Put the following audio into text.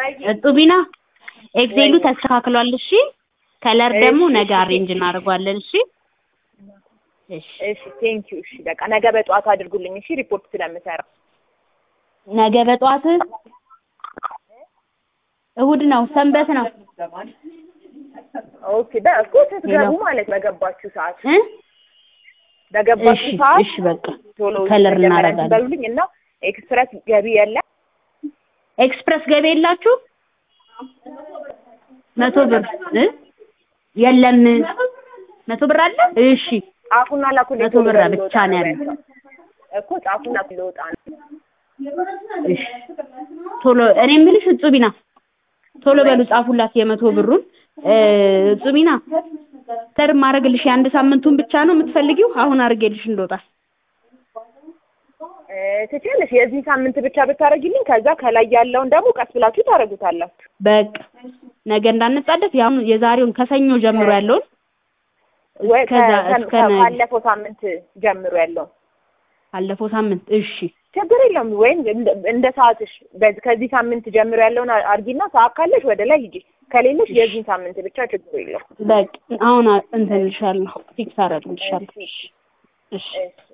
እጡቢና ኤክሴሉ ተስተካክሏል። እሺ ከለር ደግሞ ነገ አሬንጅ እናደርገዋለን። እሺ እሺ እሺ ቴንክ ዩ። እሺ በቃ ነገ በጠዋት አድርጉልኝ። እሺ ሪፖርት ስለምሰራ ነገ በጠዋት እሁድ ነው፣ ሰንበት ነው ኦኬ። በእኮ ስትገቡ ማለት በገባችሁ ሰዓት እ በገባችሁ እሺ ሰዓት እሺ በቃ ቶሎ ከለር መጀመሪያ እናደርጋለን። በሉልኝ እና ኤክስፕረስ ገቢ የለ ኤክስፕረስ ገቢ የላችሁ መቶ ብር እ የለም መቶ ብር አለ። እሺ ጻፉና ላኩልኝ። መቶ ቶሎ ብር በሉ ብቻ ልወጣ ነው ነው ያለው። እኮ ጻፉና ልወጣ ነው። እሺ ቶሎ እኔ የምልሽ እጹቢና ቶሎ በሉ ጻፉላት የመቶ ብሩን እ እጹቢና ተር ማድረግልሽ የአንድ ሳምንቱን ብቻ ነው የምትፈልጊው? አሁን አድርጌልሽ እንደወጣ እ ትችያለሽ። የዚህ ሳምንት ብቻ ብታደርጊልኝ ከዛ ከላይ ያለውን ደግሞ ቀስ ብላችሁ ታደርጉታላችሁ። በቃ ነገ እንዳንጻደፍ ያሁን የዛሬውን ከሰኞ ጀምሮ ያለውን ወይ እስከዛ ከ- እስከ ከ- ነገ ካለፈው ሳምንት ጀምሮ ያለው አለፈው ሳምንት እሺ ችግር የለውም። ወይም እንደ- እንደ ሰዓትሽ በዚህ ከዚህ ሳምንት ጀምሮ ያለውን አርጊና ሰዓት ካለሽ ወደ ላይ ሂጂ፣ ከሌለሽ የዚህን ሳምንት ብቻ ችግር የለውም። በቃ አሁን እንትን እልሻለሁ ፊክስ አደርግልሻለሁ እሺ እሺ